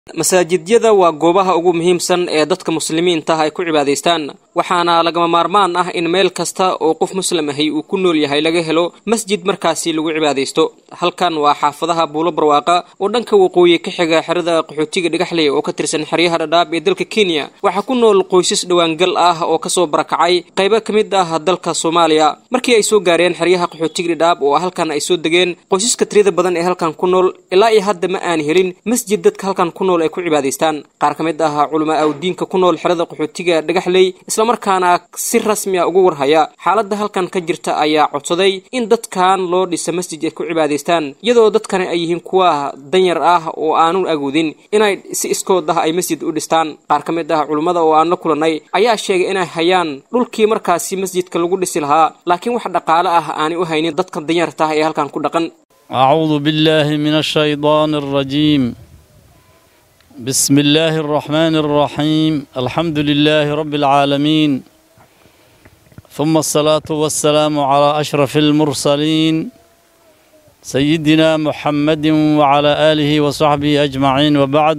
masaajidyada waa goobaha ugu muhiimsan ee dadka muslimiinta ay ku cibaadaystaan waxaana lagama maarmaan ah in meel kasta oo qof muslim ahi uu ku nool yahay laga helo masjid markaasi lagu cibaadaysto halkan waa xaafadaha buulo barwaaqa oo dhanka waqooyi ka xiga xerada qaxootiga dhagaxley oo ka tirsan xeryaha dhadhaab ee dalka kenya waxaa ku nool qoysas dhowaangal ah oo kasoo barakacay qaybo ka mid ah dalka soomaaliya markii ay soo gaareen xeryaha qaxootiga dhadhaab oo halkan ay soo degeen qoysaska tirada badan ee halkan ku nool ilaa iyo hadda ma aan helin masjid dadka halkan ku nool ay ku cibaadaystaan qaar ka mid ah culamaa awdiinka ku nool xerada qaxootiga dhagaxley islamarkaana si rasmi a uga warhaya xaaladda halkan ka jirta ayaa codsaday in dadkan loo dhisa masjid ay ku cibaadaystaan iyadoo dadkani ay yihiin kuwa danyar ah oo aanu agoodin inay si iskood ah ay masjid u dhistaan qaar ka mid ah culummada oo aan la kulannay ayaa sheegay inay hayaan dhulkii markaasi masjidka lagu dhisi lahaa laakiin wax dhaqaale ah aanay u haynin dadka danyarta ah ee halkan ku dhaqan أعوذ بالله من الشيطان الرجيم بسم الله الرحمن الرحيم الحمد لله رب العالمين ثم الصلاة والسلام على أشرف المرسلين سيدنا محمد وعلى آله وصحبه أجمعين وبعد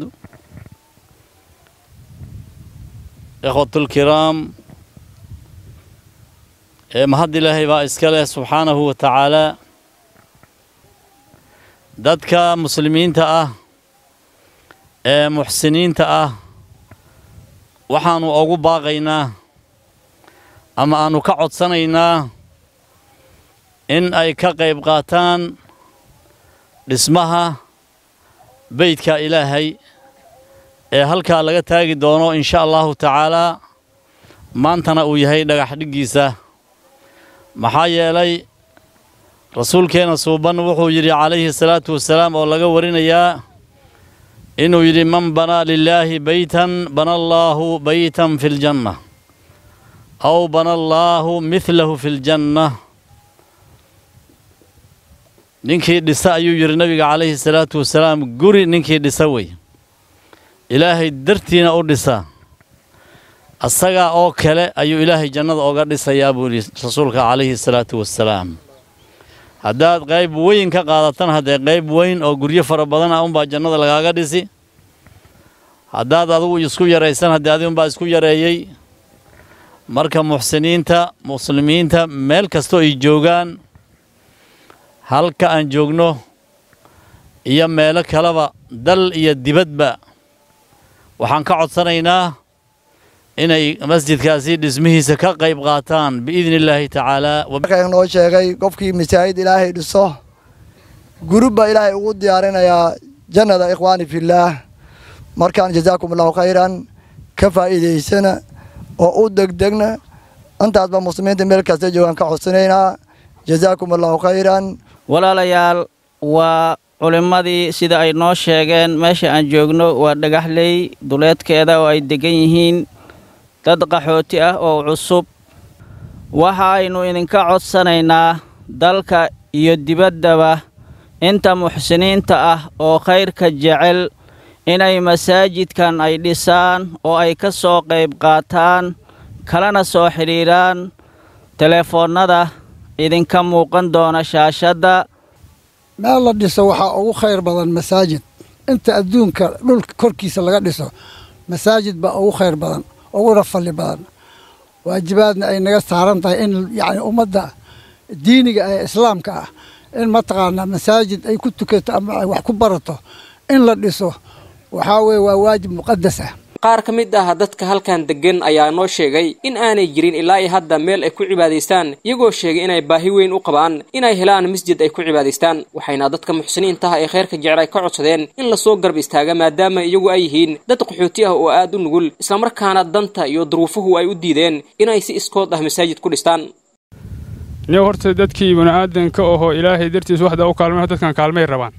إخوة الكرام مهد الله بإسكاله سبحانه وتعالى dadka muslimiinta ah ee muxsiniinta ah waxaannu ugu baaqaynaa ama aannu ka codsanaynaa in ay ka qayb qaataan dhismaha beydka ilaahay ee halkaa laga taagi doono insha allahu tacaalaa maantana uu yahay dhagax dhiggiisa maxaa yeelay rasuulkeenna suuban wuxuu yidhi calayhi salaatu wasalaam oo laga warinayaa inuu yidhi man banaa lilaahi beytan bana allaahu beytan fi ljanna aw bana allaahu midlahu fi ljanna ninkii dhisa ayuu yidhi nabiga calayhi salaatu wasalaam guri ninkii dhisa wey ilaahay dartiina u dhisa asagaa oo kale ayuu ilaahay jannada oga dhisayaa buu yidhi rasuulka calayhi salaatu wasalaam haddaad qayb weyn ka qaadatan haddee qayb weyn oo guryo fara badan ah unbaa jannada lagaaga dhisi haddaad adigu isku yaraysan haddee adi unbaa isku yareeyey marka muxsiniinta muslimiinta meel kastoo ay joogaan halka aan joogno iyo meelo kaleba dal iyo dibadba waxaan ka codsanaynaa inay masjidkaasi dhismihiisa ka qayb qaataan biidni illaahi tacaalaa markaan noo sheegay qofkii masaajid ilaahay dhiso gurub baa ilaahay ugu diyaarinayaa jannada ikhwaani fillaah markaan jazaakum allahu khayran ka faa'iidaysana oo u degdegna intaasba muslimiinta meel kasta joogaan ka codsanaynaa jazaakum allahu khayran walaalayaal waa culimmadii sida ay noo sheegeen meesha aan joogno waa dhagaxley duleedkeeda oo ay deggan yihiin dad qaxooti ah oo cusub waxaaynu idinka codsanaynaa dalka iyo dibaddaba inta muxsiniinta ah oo khayrka jecel inay masaajidkan ay dhisaan oo ay ka soo qayb qaataan kalana soo xidhiidhaan teleefoonnada idinka muuqan doona shaashadda meel la dhiso waxaa ugu khayr badan masaajid inta adduunka dhulka korkiisa laga dhiso masaajid baa ugu khayr badan uguna falli badan waajibaadna ay naga saaran tahay in yacni ummadda diiniga ee islaamka ah in mataqaanaa masaajid ay ku tukato ama ay wax ku barato in la dhiso waxaa weeye waa waajib muqadas ah qaar ka mid ah dadka halkan deggan ayaa noo sheegay in aanay jirin ilaa iyo hadda meel ay ku cibaadaystaan iyagoo sheegay inay baahi weyn u qabaan inay helaan masjid ay ku cibaadaystaan waxayna dadka muxsiniintaha ee khayrka jecel ay ka codsadeen in lasoo garb istaaga maadaama iyagu ay yihiin dad qaxooti ah oo aad u nugul islamarkaana danta iyo duruufuhu ay u diideen inay si iskood ah masaajid ku dhistaan ni horta dadkii bani'aadanka ahoo ilaahay dartiis waxda u kaalmay dadkan kaalmay rabaan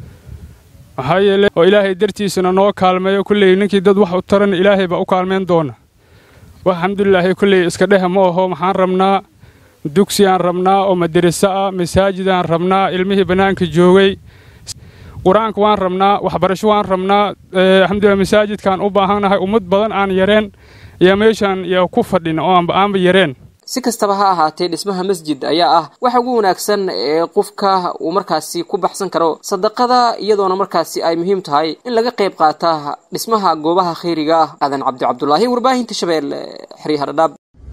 maxaa yeele oo ilaahay dartiisana noo kaalmeeyo kulley ninkii dad wax u taran ilaahay baa u kaalmeyn doona wax alxamdulilaahi kulley iska dheha ma aho maxaan rabnaa dugsiyaan rabnaa oo madariso ah masaajidaan rabnaa ilmihii bannaanka joogay qur-aanka waan rabnaa waxbarasho waan rabnaa alxamdulilah masaajidkaan u baahannahay ummad badan aan yareen iyo meeshaan iyo ku fadhin oo aanba aanba yareen si kastaba ha ahaatee dhismaha masjid ayaa ah waxa ugu wanaagsan ee qofka uu markaasi ku baxsan karo sadaqada iyadoona markaasi ay muhiim tahay in laga qayb qaata dhismaha goobaha khayriga ah aadan cabdi cabdulaahi warbaahinta shabeelle xeryaha dhadhaab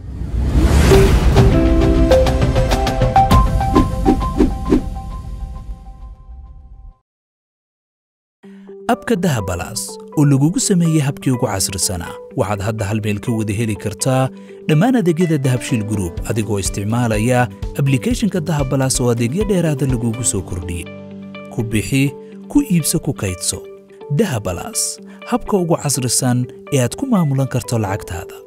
abka dahabalaas oo lagugu sameeyey habkii ugu casrisanaa waxaad hadda hal meel ka wada heli kartaa dhammaan adeegyada dahabshiil gruub adigoo isticmaalaya ablikhethonka dahabalaas oo adeegyo dheeraada lagugu soo kordhiyey ku bixi ku iibso ku kaydso dahabalaas habka ugu casrisan ee aad ku maamulan karto lacagtaada